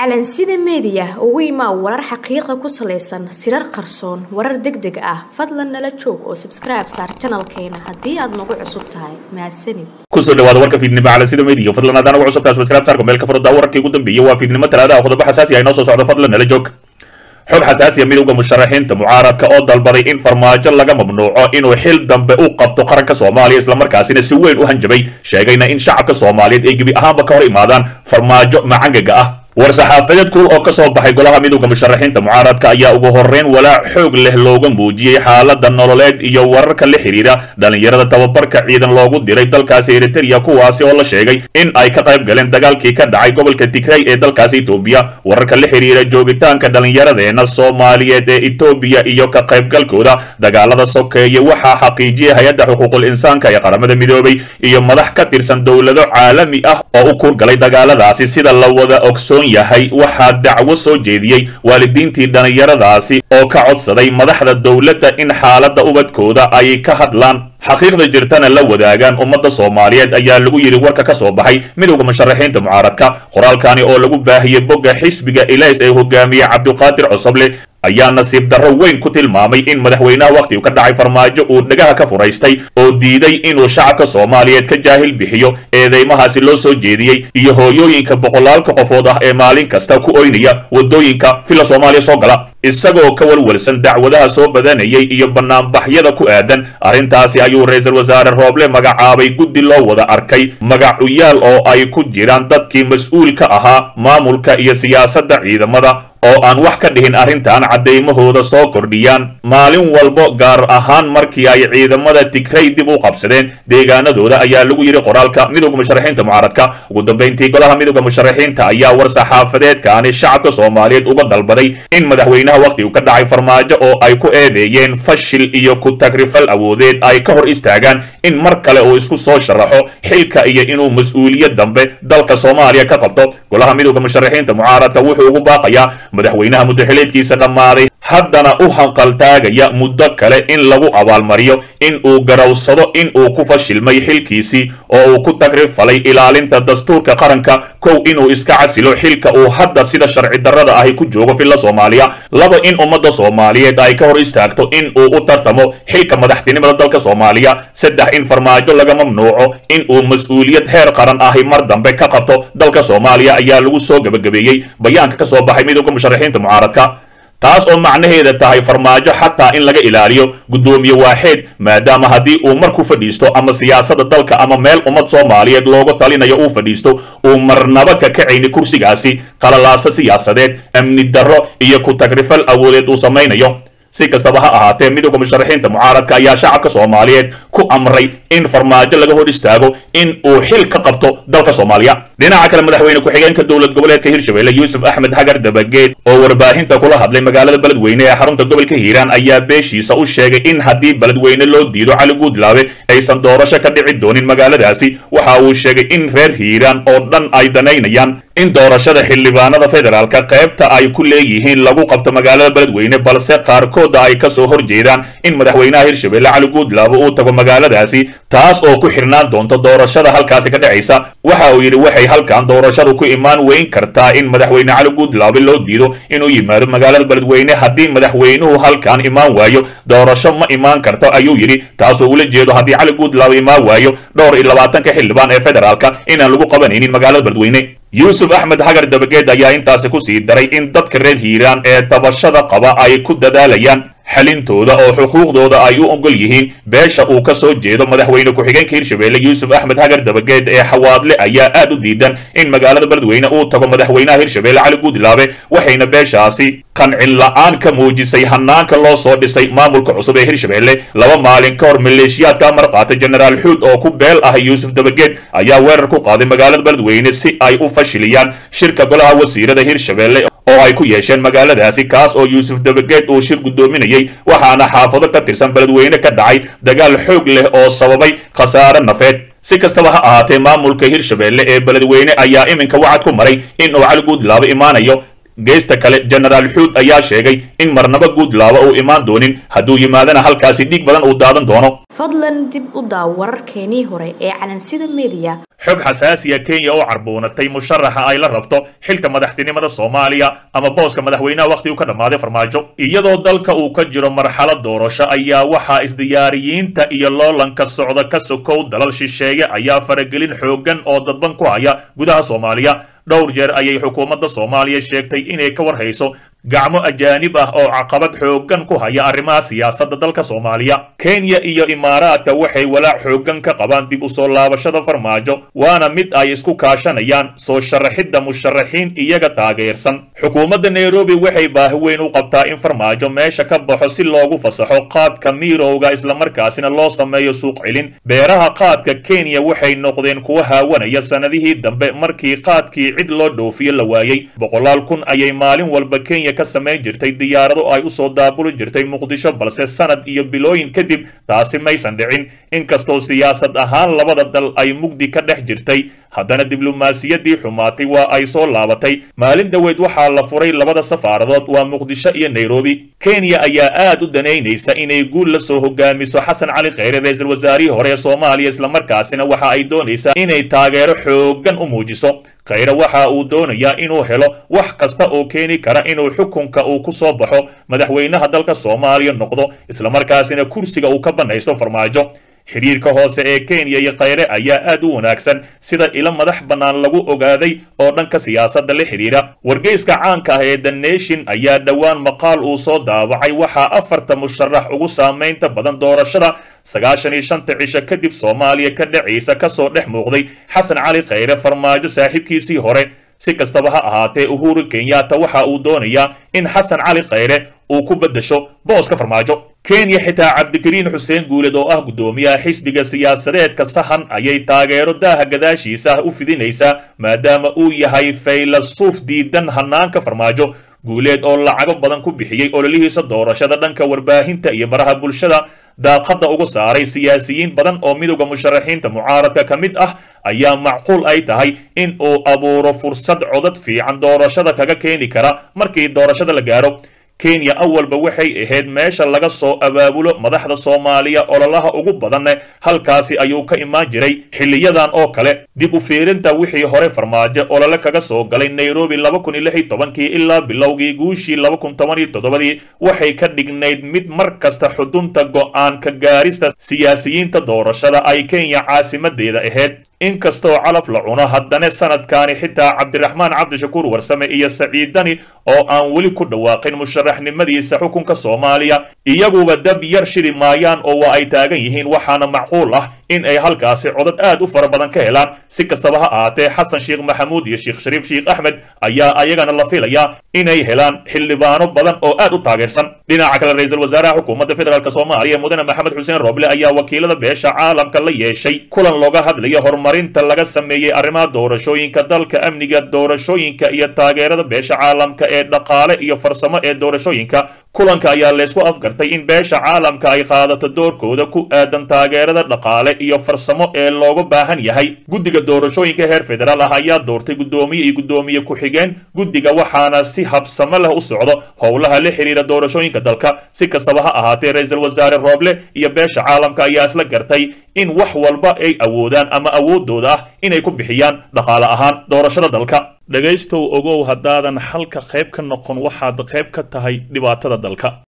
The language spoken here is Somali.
calansida meediya ugu imaa warar xaqiiqa ku salaysan sirar qarsoon warar deg deg ah fadlan nala joog oo sabskribe saar janalkeena haddii aad nagu cusub tahay mahadsanid kusoo dhawaada warka fiidnimo calansida meediya fadlan haddaan ugu cusubtahay subscribe saarka meelka furada wararkii ugu dambeeyay waa fiidnimo talaada ah qodobo xasaasi ah inoo soo socdo fadlan nala joog xog xasaasiya midowda musharaxiinta mucaaradka oo dalbaday in farmaajo laga mamnuuco inuu xil dambe u qabto qaranka soomaaliya islamarkaasina si weyn u hanjabay sheegayna in shacabka soomaaliyeed ay gebi ahaanba ka hor imaadaan farmaajo macangaga ah war-saxaafadeed kuul oo ka soo baxay golaha midowda musharaxiinta mucaaradka ayaa ugu horreyn walaac xoog leh looga muujiyey xaalada nololeed iyo wararka la xidhiidha dhallinyarada tababarka ciidan loogu diray dalkaasi eritereya kuwaasi oo la sheegay in ay ka qayb galeen dagaalkii ka dhacay gobolka tigray ee dalkaasi etoobiya wararka la xidhiidha joogitaanka dhallinyaradeena soomaaliyeed ee etoobiya iyo ka qaybgalkooda dagaalada sokeeye waxaa xaqiijiyay hay-adda xuquuqul insaanka ee qaramada midoobay iyo madax ka tirsan dowlado caalami ah oo u kuurgalay dagaaladaasi sida la wada ogsoon yahay waxaa dacwo soo jeediyey waalidiintii dhallinyaradaasi oo ka codsaday madaxda dowladda in xaaladda ubadkooda ay ka hadlaan xaqiiqda jirtana la wadaagaan ummadda soomaaliyeed ayaa lagu yidhi warka ka soo baxay midowda musharaxiinta mucaaradka qoraalkani oo lagu baahiyey bogga xisbiga ilays ee hogaamiye cabdiqaadir cosoble ayaa nasiib darro weyn ku tilmaamay in madaxweynaha wakhtigu ka dhacay farmaajo uu dhagaha ka furaystay oo diiday inuu shacabka soomaaliyeed ka jaahil bixiyo eedeymahaasi loo soo jeediyey iyo hooyooyinka boqolaalka qofood ah ee maalin kasta ku oynaya waddooyinka villa soomaaliya soo gala isagoo ka walwalsan dacwadaha soo badanayay iyo banaanbaxyada ku aadan arrintaasi ayuu ra-iisul wasaare rooble magacaabay guddi loo wada arkay magacuyaal oo ay ku jiraan dadkii mas-uulka ahaa maamulka iyo siyaasadda ciidamada oo aan wax ka dhihin arrintan caddaymahooda soo kordhiyaan maalin walbo gaar ahaan markii ay ciidamada tigray dib u qabsadeen deegaanadooda ayaa lagu yidhi qoraalka midowda musharaxiinta mucaaradka ugu dambayntii golaha midowda musharaxiinta ayaa war saxaafadeedkaani shacabka soomaaliyeed uga dalbaday in madaxweynaha wakhtigu ka dhacay farmaajo oo ay ku eedeeyeen fashil iyo ku tagrifal awoodeed ay ka hor istaagaan in mar kale uu isku soo sharaxo xilka iyo inuu mas-uuliyad dambe dalka soomaaliya ka qabto golaha midowda musharaxiinta mucaaradka wuxuu ugu baaqayaa madaxweynaha muddaxileedkiisa dhammaaday haddana u hanqaltaagaya muddo kale in lagu abaalmariyo in uu garowsado in uu ku fashilmay xilkiisii oo uu ku tagrifalay ilaalinta dastuurka qaranka kow inuu iska casilo xilka uu hadda sida sharci darrada ahi ku joogo villa soomaaliya laba in ummadda soomaaliyeed ay ka hor istaagto in uu u tartamo xilka madaxtinimada dalka soomaaliya saddex in farmaajo laga mamnuuco in uu mas-uuliyad heer qaran ahi mar dambe ka qabto dalka soomaaliya ayaa lagu soo gebagabeeyey bayaanka ka soo baxay midowda musharaxiinta mucaaradka taas oo macnaheeda tahay farmaajo xataa in laga ilaaliyo guddoomiye waaxeed maadaama haddii uu mar ku fadhiisto ama siyaasadda dalka ama meel ummad soomaaliyeed looga talinayo uu fadhiisto uu marnaba ka kacayni kursigaasi qalalaasa siyaasadeed amni darro iyo ku tagrifal awoodeed uu samaynayo si kastaba ha ahaatee midowda musharaxiinta mucaaradka ayaa shacabka soomaaliyeed ku amray in farmaajo laga hor istaago in uu xil ka qabto dalka soomaaliya dhinaca kale madaxweyne ku-xigeenka dowlad goboleedka hirshabelle yuusuf axmed hagar dabageed oo warbaahinta kula hadlay magaalada beledweyne ee xarunta gobolka hiiraan ayaa beeshiisa u sheegay in haddii beledweyne loo diido cali guudlaabe aysan doorasho ka dhici doonin magaaladaasi waxa uu sheegay in reer hiiraan oo dhan ay danaynayaan in doorashada xildhibaanada federaalka qaybta ay ku leeyihiin lagu qabto magaalada beledweyne balse qaarkooda ay ka soo horjeedaan in madaxweynaha hirshabelle cali guudlaabo uu tago magaaladaasi taas oo ku xirnaan doonto doorashada halkaasi ka dhacaysa waxa uu yidhi waxay halkan doorashadu ku imaan weyn kartaa in madaxweyne cali guudlaabe loo diido inuu yimaado magaalada beledweyne haddii madaxweynuhu halkan imaan waayo doorasho ma imaan karto ayuu yidhi taasoo ula jeedo haddii cali guudlaabe imaan waayo dhowr iyo labaatanka xildhibaan ee federaalka inaan lagu qabanaynin magaalada beledweyne yuusuf axmed hagar dabageed ayaa intaasi ku sii daray in dadka reer hiiraan ee tabashada qaba ay ku dadaalayaan xalintooda oo xuquuqdooda ay u ogol yihiin beesha uu ka soo jeedo madaxweyne ku-xigeenka hirshabelle yuusuf axmed hagar dabageed ee xawaadle ayaa aad u diidan in magaalada beledweyne uu tago madaxweynaha hirshabelle cali guudlaabe waxayna beeshaasi qancin la-aan ka muujisay hanaanka loo soo dhisay maamulka cusub ee hirshabelle laba maalin ka hor maleeshiyaadka amar qaatay jenaraal xuud oo ku beel ah yuusuf dabageed ayaa weerar ku qaaday magaalada beledweyne si ay u fashiliyaan shirka golaha wasiirada hirshabelle oo ay ku yeesheen magaaladaasi kaas oo yuusuf dabageed uu shir guddoominayay waxaana xaafado ka tirsan beledweyne ka dhacay dagaal xoog leh oo sababay khasaare nafeed si kastaba ha ahaatee maamulka hirshabelle ee beledweyne ayaa iminka wacad ku maray in uu cali guudlaabo imaanayo geesta kale jenaraal xuud ayaa sheegay in marnaba guudlaabo uu imaan doonin hadduu yimaadana halkaasi dhiig badan uu daadan doono fadlan dib u daaw wararkeenii hore ee calansida mediya xog xasaasiya kenya oo carbuunatay musharaxa ay la rabto xilka madaxtinimada soomaaliya ama booska madaxweynaha wakhtigu ka dhammaaday farmaajo iyadoo dalka uu ka jiro marxalad doorasho ayaa waxaa isdiyaariyiinta iyo loolanka socda ka sokow dalal shisheeye ayaa faragelin xooggan oo dadban ku haya gudaha soomaaliya dhowr jeer ayay xukuumadda soomaaliya sheegtay inay ka war hayso gacmo ajaanib ah oo caqabad xooggan ku haya arrimaha siyaasadda dalka soomaaliya kenya iyo imaaraadka waxay walaac xooggan ka qabaan dib u soo laabashada farmaajo waana mid ay isku kaashanayaan soo sharaxidda musharaxiin iyaga taageersan xukuumadda nairobi waxay baahi weyn u qabtaa in farmaajo meesha ka baxo si loogu fasaxo qaadka miirowga islamarkaasina loo sameeyo suuq celin beeraha qaadka kenya waxay noqdeen kuwa haawanaya sannadihii dambe markii qaadkii cid loo dhoofiyo la waayey boqolaal kun ayay maalin walba kenya ka samayn jirtay diyaarado ay usoo daabuli jirtay muqdisho balse sanad iyo bilooyin kadib taasi maysan dhicin inkastoo siyaasad ahaan labada dal ay mugdi ka dhex jirtay haddana diblomaasiyaddii xumaatay waa ay soo laabatay maalin dhoweed waxaa la furay labada safaaradood waa muqdisho iyo nairobi kenya ayaa aad u danaynaysa inay guul la soo hogaamiso xasan cali kheyre ra-iisul wasaarihii hore ee soomaaliya islamarkaasina waxa ay doonaysaa inay taageero xooggan u muujiso kheyre waxa uu doonayaa inuu helo wax kasta oo keeni kara inuu xukunka uu ku soo baxo madaxweynaha dalka soomaaliya noqdo islamarkaasina kursiga uu ka bannaysto farmaajo xidhiirka hoose ee kenya iyo kheyre ayaa aad u wanaagsan sida ilo madax bannaan lagu ogaaday oo dhanka siyaasadda la xidhiidha wargeyska caanka ah ee the nation ayaa dhowaan maqaal uu soo daabacay waxaa afarta musharax ugu saamaynta badan doorashada sagaashan iyo shanta cisho kadib soomaaliya ka dhacaysa kasoo dhex muuqday xasan cali kheyre farmaajo saaxiibkiisii hore si kastaba ha ahaatee uhuru kenyatta waxa uu doonayaa in xasan cali kheyre uu ku beddesho booska farmaajo kenya xitaa cabdikariin xuseen guuled oo ah guddoomiyaha xisbiga siyaasadeedka sahan ayay taageero daaha gadaashiisa ah u fidinaysaa maadaama uu yahay faylasuuf diidan hanaanka farmaajo guuleed oo lacago badan ku bixiyey ololihiisa doorashada dhanka warbaahinta iyo baraha bulshada daaqadda uga saaray siyaasiyiin badan oo midowda musharaxiinta mucaaradka ka mid ah ayaa macquul ay tahay in uu abuuro fursad codad fiican doorashada kaga keeni kara markii doorashada la gaaro kenya awalba waxay ahayd meesha laga soo abaabulo madaxda soomaaliya ololaha ugu badanne halkaasi ayuu ka imaan jiray xiliyadan oo kale dib u fiirinta wixii hore farmaajo olole kaga soo galay nairobi laba kun iyo lix iyo tobankii ilaa bilowgii guushii laba kun toban iyo toddobadii waxay ka dhignayd mid mar kasta xudunta go'aan ka gaarista siyaasiyiinta doorashada ay kenya caasimadeeda ahayd inkastoo calaf la cuno haddana sanadkaani xitaa cabdiraxmaan cabdishakuur warsame iyo saciidani oo aan weli ku dhawaaqin musharaxnimadiisa xukunka soomaaliya iyaguba dab yar shidi maayaan oo waa ay taagan yihiin waxaana macquul ah in ay halkaasi codad aad u fara badan ka helaan si kastaba ha ahaatee xasan sheekh maxamuud iyo sheekh shariif sheekh axmed ayaa ayagana la filayaa inay helaan xildhibaano badan oo aad u taageersan dhinaca kale ra-iisul wasaaraha xukuumadda federaalk soomaaliya mudane maxamed xuseen rooble ayaa wakiilada beesha caalamka la yeeshay kulan looga hadlaya horumarinta laga sameeyey arrimaha doorashooyinka dalka amniga doorashooyinka iyo taageerada beesha caalamka ee dhaqaale iyo farsamo ee doorashooyinka kulanka ayaa laysku afgartay in beesha caalamka ay qaadato doorkooda ku aadan taageerada dhaqaale iyo farsamo ee looga baahan yahay guddiga doorashooyinka heer federaal ah ayaa doortay guddoomiye iyo guddoomiye ku-xigeen guddiga waxaana si habsamo leh u socdo howlaha la xiriira doorashooyinka dalka si kastaba ha ahaatee ra-iisul wasaare rooble iyo beesha caalamka ayaa isla gartay in wax walba ay awoodaan ama awoodooda ah inay ku bixiyaan dhaqaale ahaan doorashada dalka dhegaystow ogow haddaadan xalka qayb ka noqon waxaad qayb ka tahay dhibaatada dalka